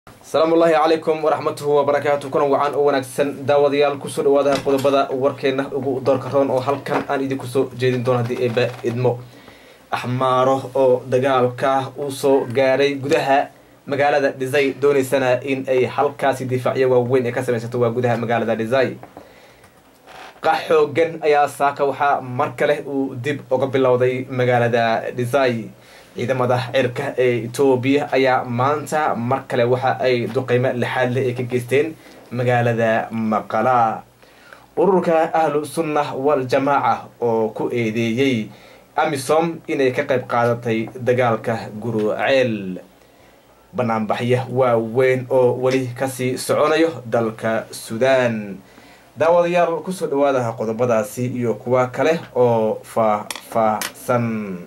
asalaamu ullaahi calaykum waraxmatuhu wabarakaatu kuna wacan oo wanaagsan daawadayaal kusoo dhawaada qodobada warkeena ugu doorka roon oo halkan aan idinku soo jeedin doono haddii eeba idmo axmaaro oo dagaalka uu soo gaaray gudaha magaalada dhisay dooneysana in ay halkaasi difaacyo waaweyn ee ka samaysato waa gudaha magaalada dhisay qax xoogan ayaa saaka waxaa mar kale uu dib uga bilowday magaalada dhisay ciidamada cirka ee etoobiya ayaa maanta mar kale waxa ay duqeymo lixaad leh ay ka geysteen magaalada maqala ururka ahlu sunna wal jamaaca oo ku eedeeyey amisom inay ka qayb qaadatay dagaalka guruceel banaanbaxya waaweyn oo weli kasii soconayo dalka suudaan daawadayaal kusoo dhawaada qodobadaasi iyo kuwa kale oo faah-faahsan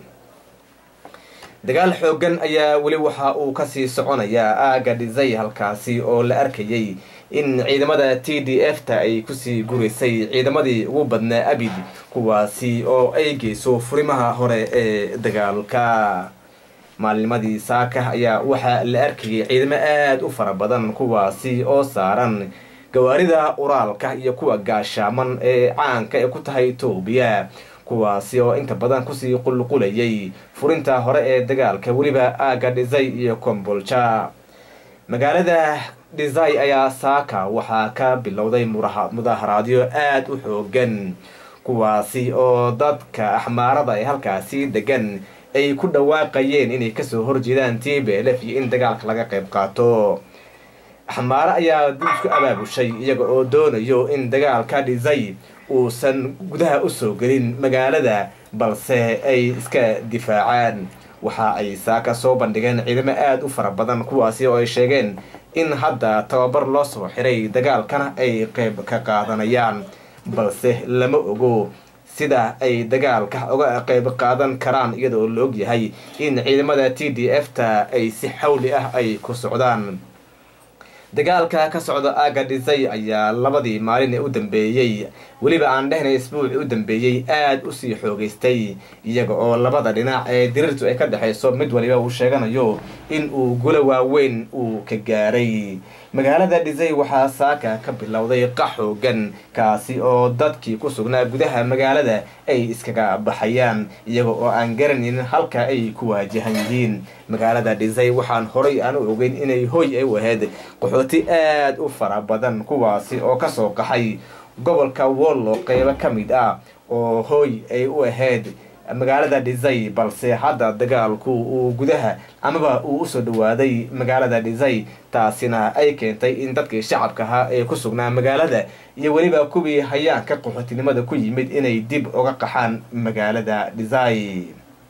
dagaal xoogan ayaa weli waxa uu kasii soconayaa aaga dhisay halkaasi oo la arkayay in ciidamada t d f ta ay kusii gureysay ciidamadii ugu badnaa abid kuwaasi oo ay geyso furimaha hore ee dagaalka maalnimadii saaka ayaa waxaa la arkayay ciidamo aada u fara badan kuwaasi oo saaran gawaarida uraalka iyo kuwa gaashaaman ee caanka ee ku tahay etoobiya kuwaasi oo inta badan kusii qulqulayay furinta hore ee dagaalka weliba aaga dhisay iyo kombolja magaalada dhisay ayaa saaka waxaa ka bilowday mudaharaadyo aada u xoogan kuwaasi oo dadka axmaarada ee halkaasi degan ay ku dhawaaqayeen inay kasoo horjeedaan t b lf iyo in dagaalka laga qayb qaato axmaare ayaa dib isku abaabushay iyaga oo doonayo in dagaalka dhisay uusan gudaha usoo gelin magaalada balse ay iska difaacaan waxa ay saaka soo bandhigeen ciidamo aada u fara badan kuwaasi oo ay sheegeen in hadda tababar loo soo xiray dagaalkana ay qeyb ka qaadanayaan balse lama ogo sida ay dagaalka uga qeyb qaadan karaan iyada oo la og yahay in ciidamada t d f ta ay si xawli ah ay ku socdaan dagaalka ka socda aaga dhisay ayaa labadii maalin ee u dambeeyey weliba aan dhehnay isbuuci u dambeeyey aada usii xoogeystay iyaga oo labada dhinac ee dirirtu ay ka dhexayso mid waliba uu sheeganayo in uu gulo waaweyn uu ka gaaray magaalada dhisay waxaa saaka ka bilowday qax xoogan kaasi oo dadkii ku sugnaa gudaha magaalada ay iskaga baxayaan iyaga oo aan garanaynin halka ay ku waajahan yihiin magaalada dhisay waxaan horay aan u ogeyn inay hoy ay u ahayd qaxooti aada u fara badan kuwaasi oo kasoo qaxay gobolka wollo qeybo ka mid ah oo hooy ay u ahayd magaalada dhisay balse hadda dagaalku uu gudaha amaba uu usoo dhawaaday magaalada dhisay taasina ay keentay in dadkii shacabka ahaa ee ku sugnaa magaalada iyo weliba kuwii hayaanka qaxootinimada ku yimid inay dib uga qaxaan magaalada dhisay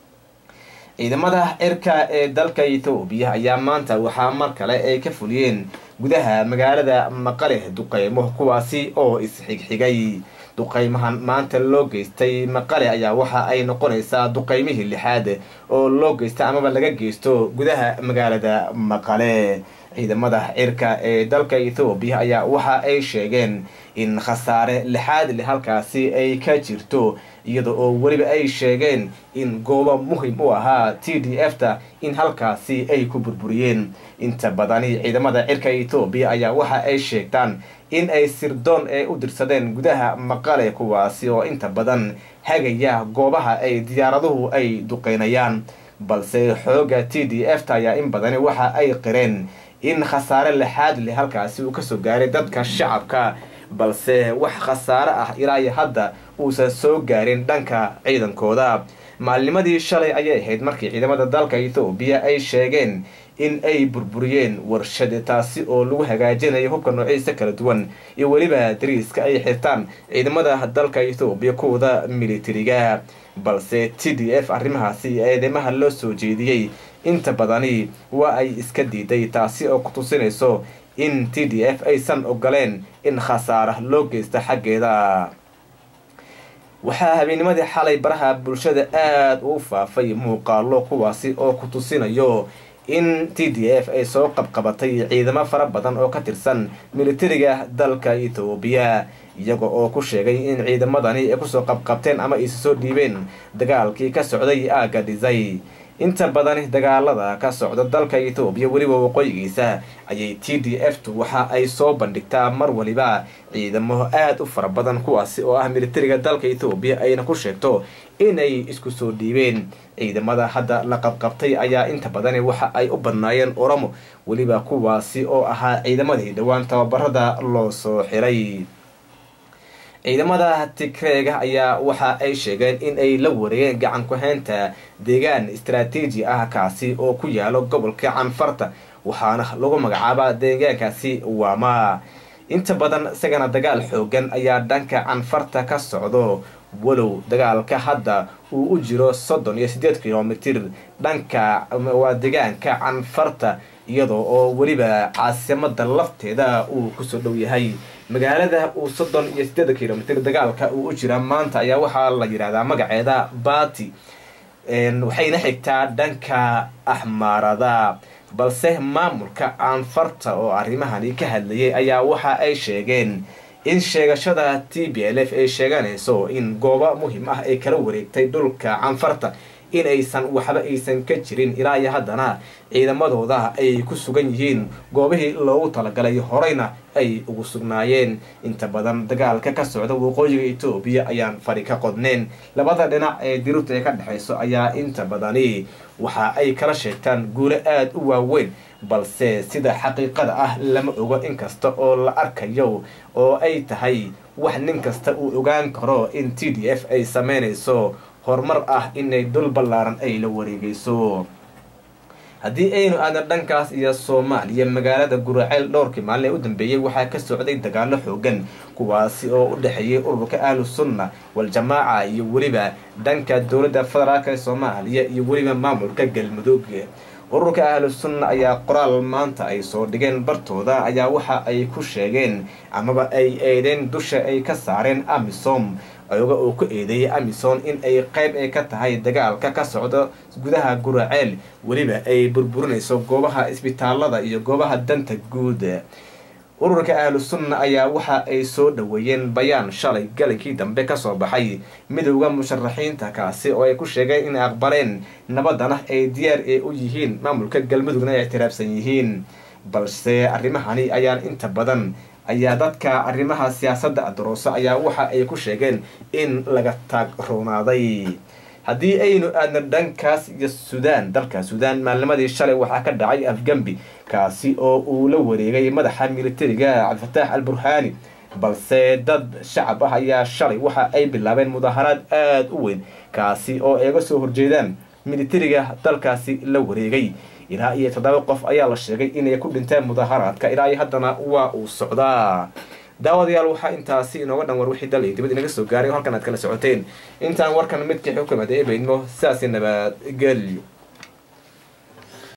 ciidamada cirka ee dalka etoobiya ayaa maanta waxaa mar kale ay ka fuliyeen gudaha magaalada maqale duqeymo kuwaasi oo isxigxigay duqeymahan maanta loo geystay maqale ayaa waxa ay noqonaysaa duqeymihii lixaad oo loo geysta amaba laga geysto gudaha magaalada maqale ciidamada cirka ee dalka ethoobiya ayaa waxa ay sheegeen in khasaare lixaad leh halkaasi ay ka jirto iyada oo weliba ay sheegeen in goobo muhim u ahaa t d f ta in halkaasi ay ku burburiyeen inta badani ciidamada cirka etoobiya ayaa waxa ay sheegtaan in ay sirdoon ee u dirsadeen gudaha maqale kuwaasi oo inta badan hagaya goobaha ay diyaaraduhu ay duqeynayaan balse xooga t d f ta ayaa in badani waxa ay qireen in khasaare lixaad leh halkaasi uu kasoo gaaray dadka shacabka balse wax khasaare ah ilaa iyo hadda uusan soo gaarin dhanka ciidankooda maalnimadii shalay ayay ahayd markii ciidamada dalka ethoobiya ay sheegeen in ay burburiyeen warshad taasi oo lagu hagaajinayo hubka noociisa kala duwan iyo weliba dariiska ay xirtaan ciidamada dalka ethoobiya kuwada militariga balse t d f arrimahaasi eedeymaha loo soo jeediyey inta badani waa ay iska diiday taasi oo ku tusinayso in t d f aysan ogoleen in khasaara loo geysta xaggeeda waxaa habeenimadii xalay baraha bulshada aada u faafay muuqaalo kuwaasi oo ku tusinayo in t d f ay soo qabqabatay ciidamo fara badan oo ka tirsan militariga dalka etoobiya iyaga oo ku sheegay in ciidamadani ay kusoo qabqabteen ama aysa soo dhiibeen dagaalkii ka socday aagga dhisay inta badani dagaalada ka socda dalka etoobiya weliba waqooyigiisa ayay t d f tu waxa ay soo bandhigtaa mar waliba ciidamo aada u fara badan kuwaasi oo ah militariga dalka etoobiya ayna ku sheegto inay isku soo dhiibeen ciidamada hadda la qabqabtay ayaa inta badani waxa ay u badnaayeen oromo weliba kuwaasi oo ahaa ciidamadii dhowaan tababarada loo soo xiray ciidamada tigreega ayaa waxa ay sheegeen in ay la wareegeen gacan ku-haynta deegaan istaraatiiji ah kaasi oo ku yaalo gobolka canfarta waxaana lagu magacaabaa deegaankaasi waama inta badan isagana dagaal xoogan ayaa dhanka canfarta ka socdo walow dagaalka hadda uu u jiro soddon iyo siddeed kilomitir dhanka waa deegaanka canfarta iyadoo oo weliba caasimada lafteeda uu kusoo dhow yahay magaalada uu soddon iyo siddeed kilomitir dagaalka uu u jira maanta ayaa waxaa la yidhahdaa magaceeda bati waxayna xigtaa dhanka axmaarada balse maamulka canfarta oo arrimahani ka hadlayay ayaa waxa ay sheegeen in sheegashada t b l f ay sheeganayso in goobo muhiim ah ay kala wareegtay dhulka canfarta in aysan waxba aysan ka jirin ilaa iyo haddana ciidamadooda ay ku sugan yihiin goobihii loogu talagalay horeyna ay ugu sugnaayeen inta badan dagaalka ka socda waqooyiga etoobiya ayaan fari ka qodneen labada dhinac ee diruurta ee ka dhexayso ayaa inta badani waxa ay kala sheegtaan guulo aada u waaweyn balse sida xaqiiqada ah lama ogo inkasta oo la arkayo oo ay tahay wax nin kasta uu ogaan karo in t d f ay sameynayso horumar ah inay dul ballaaran ay la wareegayso haddii aynu aadna dhankaas iyo soomaaliya magaalada guraceel dhowrkii maalin ee u dambeeyey waxaa ka socday dagaalo xoogan kuwaasi oo u dhexeeyay ururka ahlu sunna wal-jamaaca iyo weliba dhanka dowladda federaalk ee soomaaliya iyo weliba maamulka galmudug ururka ahlu sunna ayaa qoraal maanta ay soo dhigeen bartooda ayaa waxa ay ku sheegeen amaba ay eedeen dusha ay ka saareen amisom ayaga oo ku eedeeyay amison in ay qayb ay ka tahay dagaalka ka socda gudaha guraceel weliba ay burburinayso goobaha isbitaalada iyo goobaha danta guud ururka ahlu sunna ayaa waxa ay soo dhaweeyeen bayaan shalay galinkii dambe kasoo baxay midowda musharaxiinta kaasi oo ay ku sheegeen inay aqbaleen nabadana ay diyaar ee u yihiin maamulka galmudugna ay ictiraafsan yihiin balse arrimahani ayaan inta badan ayaa dadka arrimaha siyaasadda adarooso ayaa waxa ay ku sheegeen in laga taag roonaaday haddii aynu aadna dhankaas iyo suudaan dalka suudaan maalnimadii shalay waxaa ka dhacay afgambi kaasi oo uu la wareegay madaxa militariga cabdifataax al burhaani balse dad shacab ah ayaa shalay waxa ay bilaabeen mudaaharaad aada u weyn kaasi oo eega soo horjeedaan militariga dalkaasi la wareegay ilaa iyo toddoba qof ayaa la sheegay inay ku dhinteen mudaaharaadka ilaa iyo haddana waa uu socdaa daawadayaal waxaa intaasi inooga dhan war wixii dal iyo dibad inaga soo gaaray oo halkan aad kala socoteen intaan warkan midkii xukuumada ee baydmo sidaasi nabadgelyo